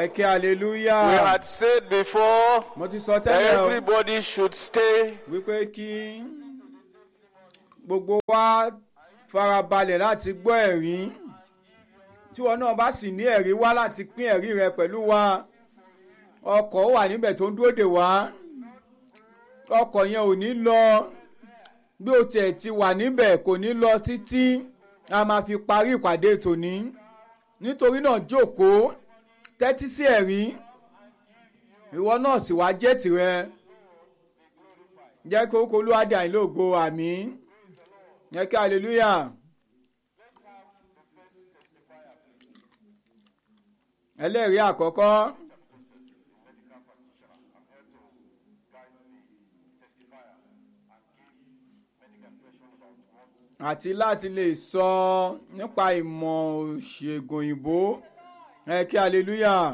ẹ kí hallelujah. We had said before mo ti sọ tẹ́lẹ̀ o everybody should stay wípé kí gbogbo wa farabalẹ̀ láti gbọ́ ẹ̀rí tí wọn náà bá sì ní ẹ̀rí wá láti pín ẹ̀rí rẹ pẹ̀lú wa ọkọ̀ wà níbẹ̀ tó ń dúró dè wá ọkọ̀ yẹn ò ní lọ bí o tiẹ̀ ti wà níbẹ̀ kò ní lọ títí a máa fi parí ìpàdé tòní nítorí náà jókòó tẹ́tí sí ẹ̀rí ìwọ náà sì wá jẹ́ tirẹ̀ jẹ́ kí orúkọ olúwadé àìlóògbé àmì jẹ́ kí hallelujah. ẹlẹ́rìí àkọ́kọ́ àti láti lè sọ nípa ìmọ̀ òṣègùn òyìnbó ẹ kí hallelujah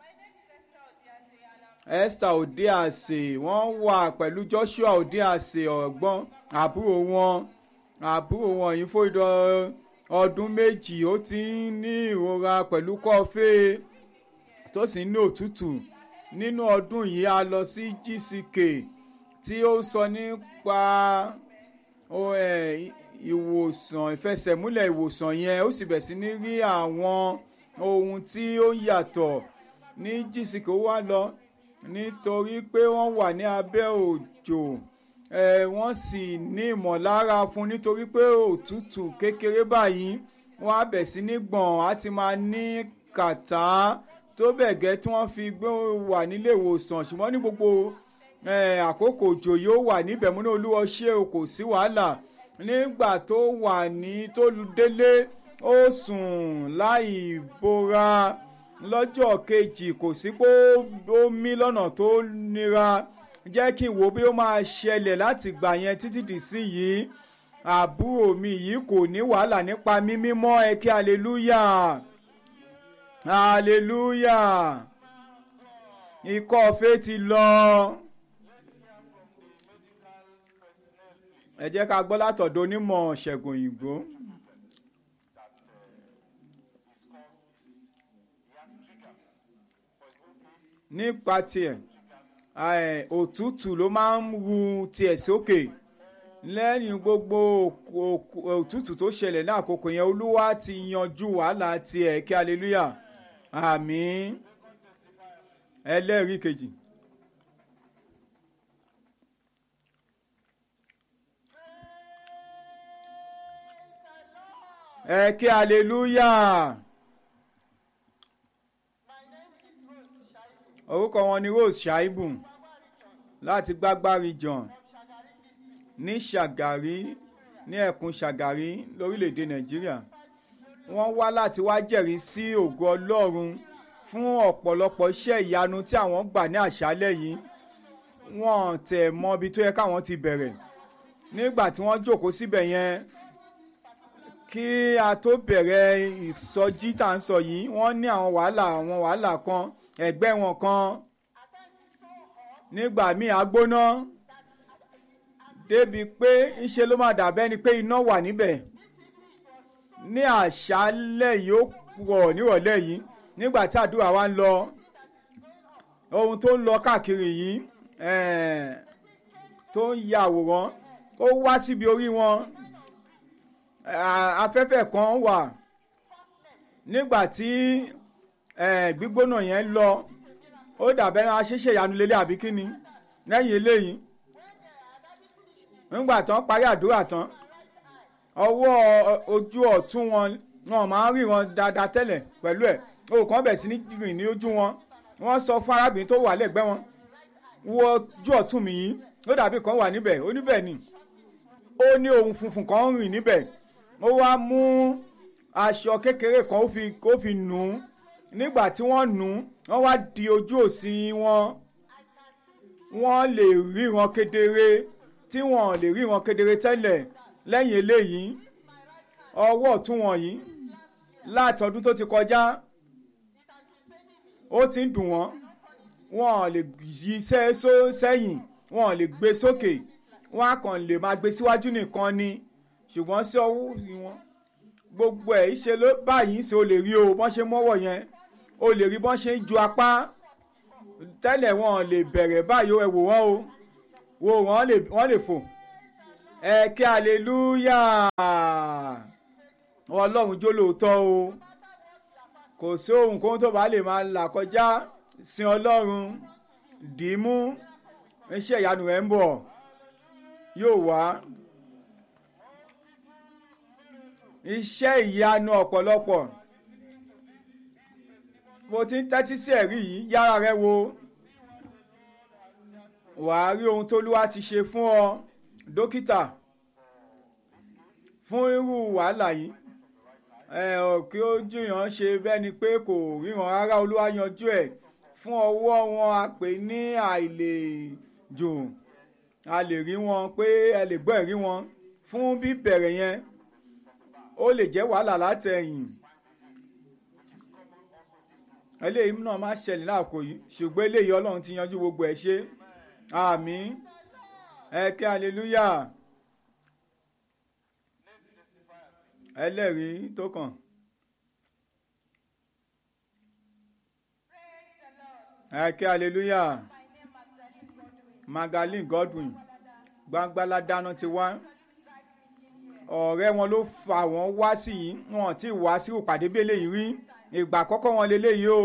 esther odiase wọ́n wà pẹ̀lú joshua odiase ọ̀gbọ́n àbúrò wọn àbúrò wọn yìí fún ìdọ̀ ọdún méjì ó ti ń ní ìrora pẹ̀lú kọ́fẹ́ tó sì ń ní òtútù nínú ọdún yìí a lọ sí gck tí ó ń sọ nípa ó, ẹ̀, ìwòsàn ìfẹsẹ̀múlẹ̀ ìwòsàn yẹn ó sì bẹ̀ sí ní rí àwọn ohun tí ó yàtọ̀ ní gck ó wá lọ nítorí pé wọ́n wà ní abẹ́ òjò ẹ̀ wọ́n sì ní ìmọ̀lára fún nítorí pé òtútù kékeré báyìí wọ́n á bẹ̀ sí ní gbọ̀n á ti máa ní kàtá tó bẹ̀ gẹ́ tí wọ́n fi gbé wà nílé ìwòsàn ṣùgbọ́n ní gbogbo ẹ̀, àkókò òjò yóò wà níbẹ̀ mú ní olúwa ṣé o kò sí wàhálà nígbà tó wà ní tó délé ó sùn láì bora lọ́jọ́ kejì kò sí pé ó mí lọ́nà tó nira jẹ́ kí n wo bí ó máa ṣẹlẹ̀ láti gbà yẹn títí dì sí yìí àbúrò mi yìí kò ní wàhálà nípa mímí mọ́ ẹ kí hallelujah hallelujah ikọ́ ọ̀fẹ́ ti lọ. ẹ jẹ́ ká gbọ́ látọ̀dọ̀ onímọ̀ ṣẹ̀gùn òyìnbó. nípa tiẹ̀ ẹ̀, òtútù ló máa ń ru tiẹ̀ sókè lẹ́yìn gbogbo òk- òtútù tó ṣẹlẹ̀ ní àkókò yẹn olúwa ti yanjú wàhálà tiẹ̀ kí hallelujah àmín ẹlẹ́rìí kejì. ẹ kí hallelujah. orúkọ wọn ni rose shaibu láti gbágbá region ní ṣàgárí ní ẹkùn ṣàgárí lórílẹ̀‐èdè nàìjíríà wọ́n wá láti wá jẹ́rìí sí ògo ọlọ́run fún ọ̀pọ̀lọpọ̀ iṣẹ́ ìyanu tí àwọn gbà ní àṣálẹ̀ yìí wọ́n tẹ̀ mọ ibi tó yẹ káwọn ti bẹ̀rẹ̀ nígbà tí wọ́n jókòó síbẹ̀ yẹn kí a tó bẹ̀rẹ̀ ìsọjí tá à ń sọ yìí wọ́n ní àwọn wàhálà àwọn wàhálà kan ẹgbẹ́ wọn kan nígbà míì agbóná débi pé ńṣe ló máa dàbẹ́ ni pé iná wà níbẹ̀ ní àṣálẹ̀ yìí ó pọ̀ nírọ̀lẹ́ yìí nígbà tí àdúrà wa ń lọ ohun tó ń lọ káàkiri yìí eh, tó ń ya àwòrán ó wá síbi orí wọn eh, afẹ́fẹ́ kan wà nígbà tí eh, gbígbóná yẹn lọ ó dàbẹ́ náà ṣíṣe ìyanu lélẹ̀ àbí kíni lẹ́yìn eléyìí nígbà tán parí àdúrà tán ọwọ́ ojú ọ̀tún wọn wọn máa ń ríran dáadáa tẹ́lẹ̀ pẹ̀lú ẹ̀ òkàn bẹ̀ sí ní rìn ní ojú wọn wọ́n sọ fún arábìnrin tó wà lẹ́gbẹ̀ẹ́ wọn wo ojú ọ̀tún mi yìí ó dàbí kan wà níbẹ̀ ó níbẹ̀ ni ó ní ohun funfun kan ń rìn níbẹ̀ ó wá mú aṣọ kékeré kan ó fi ó fi nù ú nígbà tí wọ́n nù ú wọ́n wá di ojú òsì wọn wọ́n lè ríran kedere tí wọ́n lè ríran kedere tẹ́lẹ̀ lẹ́yìn eléyìí ọwọ́ ọ̀tún wọn yìí látọdún tó ti kọjá ó ti ń dùn wọ́n wọ́n lè yí sẹ́yìn wọ́n lè gbé sókè wọ́n á kàn lè máa gbé síwájú nìkan ni ṣùgbọ́n sí ọwọ́ wọn gbogbo ẹ̀ ṣe ló báyìí ṣe o lè rí o wọ́n ṣe mọ́wọ́ yẹn o lè rí bọ́n ṣe ń ju apá tẹ́lẹ̀ wọn lè bẹ̀rẹ̀ báyìí ẹ wò wọ́n o wo wọ́n lè wọ́n lè fò ẹ kí aleluya ọlọ́run jó lóòótọ́ o kò sí ohun kóhun tó bá lè máa là kọjá sin ọlọ́run dìímú iṣẹ́ ìyanu rẹ̀ ń bọ̀ yóò wá iṣẹ́ ìyanu ọ̀pọ̀lọpọ̀ mo ti ń tẹ́tí sí ẹ̀rí yìí yára rẹ wo wàá rí ohun tóluwa ti ṣe fún ọ dókítà fún irú wàhálà yìí ẹ ò kí ó jiyàn ṣe bẹ́ẹ̀ ni pé kò ríran rárá olúwa yanjú ẹ̀ fún ọwọ́ wọn a pè ní àìlèjò a lè rí wọn pé ẹ lè gbọ́ ẹ̀rí wọn fún bíbẹ̀rẹ̀ yẹn ó lè jẹ́ wàhálà látẹ̀yìn eléyìí náà máa ṣẹlẹ̀ láàkó yìí ṣùgbọ́n eléyìí ọlọ́run ti yanjú gbogbo ẹ̀ ṣe àmín ẹ kí aleluya ẹlẹ́rìí tó kàn. ẹ kí aleluya Magaline Godwin gbangbala dáná ti wá ọ̀rẹ́ wọn ló fà wọ́n wá sí yìí wọn ti wá sí ìpàdé bí eléyìí rí ìgbà àkọ́kọ́ wọn leléyìí o.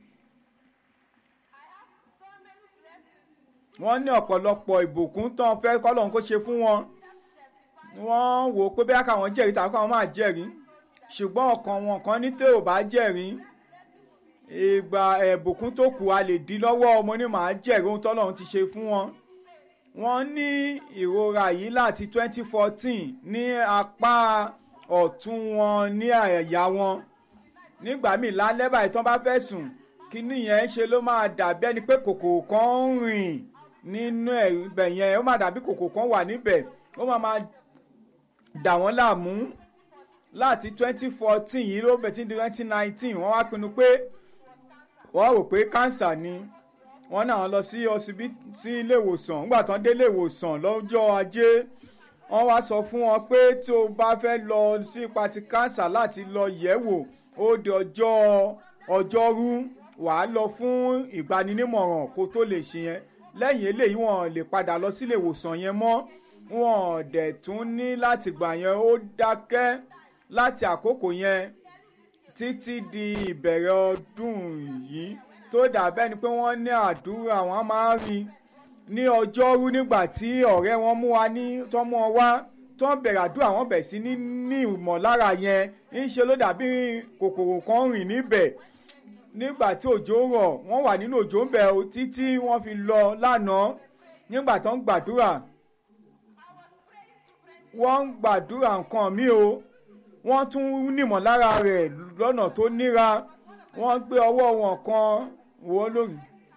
wọ́n ní ọ̀pọ̀lọpọ̀ ìbùkún tán fẹ́ kọ́lọ́hún kó ṣe fún wọn wọ́n wò ó pé bẹ́ẹ̀ káwọn jẹ́rìí tàbí káwọn máa jẹ́rìí ṣùgbọ́n ọkàn wọn kan ní tó ò bá jẹ́rìí ìgbà ẹ̀bùkún tó kù a lè dí lọ́wọ́ ọmọ ní màá jẹ́rìí ohun tọ́lọ́run ti ṣe fún wọn wọ́n ní ìrora yìí láti 2014 ní apá ọ̀tún wọn ní àyà wọn nígbà míì lálẹ́ báyìí tán bá fẹ́ sùn kíní yẹn ṣe ló máa dàbí ẹni pé kòkòrò kan ń rìn nínú ibẹ̀ yẹn ó máa dàbí kòkòrò kan wà níbẹ̀ ó máa máa dà wọ́n láàmú láti 2014 yìí ló bẹ̀ tí di 2019 wọ́n wá pinnu pé wọ́n rò pé kánsà ni wọ́n náà lọ sí ọsibítù sí ilé ìwòsàn nígbà tán dé ilé ìwòsàn lọ́jọ́ ajé wọ́n wá sọ fún wọn pé tí o bá fẹ́ lọ sí ipa ti kánsà láti lọ yẹ̀ wò ó di ọjọ́ ọjọ́rú wàá lọ fún ìgbaninímọ̀ràn kó tó lè ṣe yẹn lẹ́yìn eléyìí wọn lè padà lọ sílé ìwòsàn yẹn mọ́ wọn dẹ̀ tún ní láti gbà yẹn ó dákẹ́ láti àkókò yẹn títí di ìbẹ̀rẹ̀ ọdún yìí tó dàbẹ́ ni pé wọ́n ní àdúrà wọn máa ń rí ní ọjọ́rú nígbà tí ọ̀rẹ́ wọn mú wa ní tó mú wọn wá tó ń bẹ̀rẹ̀ àdúrà wọn bẹ̀ sí ní ní ìmọ̀lára yẹn ń ṣe ló dàbí kòkòrò kan rìn níbẹ̀ nígbà tí òjò rọ̀ wọ́n wà nínú òjò ń bẹ̀ títí wọ́n fi lọ lánàá nígbà tó ń gbàdúrà wọ́n ń gbàdúrà nǹkan mi o wọ́n tún nímọ̀lára rẹ̀ lọ́nà tó níra wọ́n gbé ọwọ́ wọn kan wọ́ lórí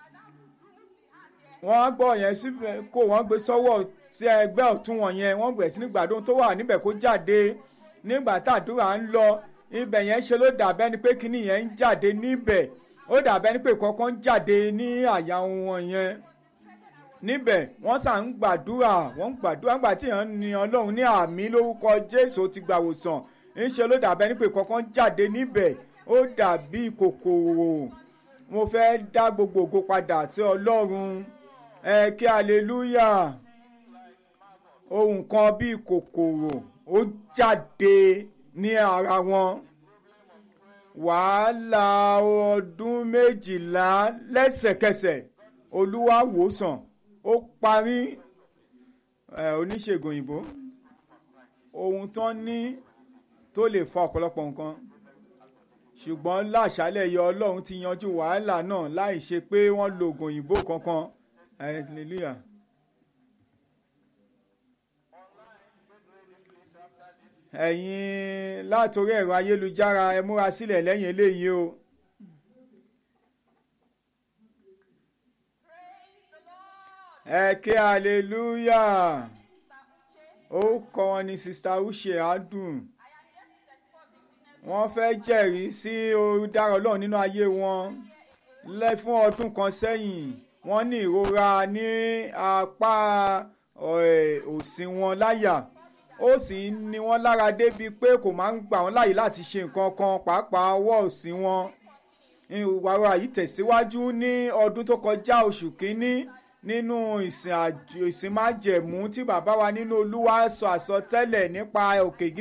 wọ́n á gbọ́ yẹn síbẹ̀ kó wọ́n gbé sọ́wọ́ sí ẹgbẹ́ ọ̀tún wọn yẹn wọ́n bẹ̀rẹ̀ sí ní gbàdúrà tó wà níbẹ̀ kó jáde nígbà tàdúrà ń lọ ibẹ̀ yẹn ṣe ló dàbẹ́ ni pé kíní yẹn ń jáde níbẹ̀ ó dàbẹ́ ni pé kọ̀ọ̀kan ń jáde ní àyà wọn yẹn níbẹ̀ wọ́n sà ń gbàdúrà wọ́n ń gbàdúrà gbà tí yẹn ní ọlọ́run ní àmì lórúkọ jésù ti gbàwòsàn ń ṣe ló dàbẹ́ ni pé kọ̀ọ̀kan ń jáde níbẹ̀ ó dàbí kòkòrò mo fẹ́ dá gbogbo ògo padà sí ọlọ́run ẹ kí aleluya ohun kan bíi kòkòrò ó jáde ní ara wọn wàhálà ọdún méjìlá lẹ́sẹ̀kẹsẹ̀ olúwa wòsàn ó parí ẹ oníṣègùn òyìnbó ohun tán ní tó lè fa ọ̀pọ̀lọpọ̀ nǹkan ṣùgbọ́n láṣálẹ̀ yọ ọlọ́run ti yanjú wàhálà náà láì ṣe pé wọ́n lo oògùn òyìnbó kankan hallelujah. ẹ̀yin látòrí ẹ̀rọ ayélujára ẹ múra sílẹ̀ lẹ́yìn eléyìí o. ẹ ké hallelujah ó kọ́ wọn ní sista uche adùn wọ́n fẹ́ jẹ́rìí sí olùdára ọlọ́run nínú ayé wọn lẹ́ fún ọdún kan sẹ́yìn wọ́n ní ìrora ní apá òsì wọn láyà ó sì ń ní wọ́n lára débi pé kò máa ń gbà wọ́n láàyè láti ṣe nǹkan kan pàápàá ọwọ́ òsì wọn ìwàrà yìí tẹ̀síwájú ní ọdún tó kọjá oṣù kínní nínú ìsìn àjò ìsìn májẹ̀mú tí bàbá wa nínú olúwa sọ àsọtẹ́lẹ̀ nípa òkè gíga.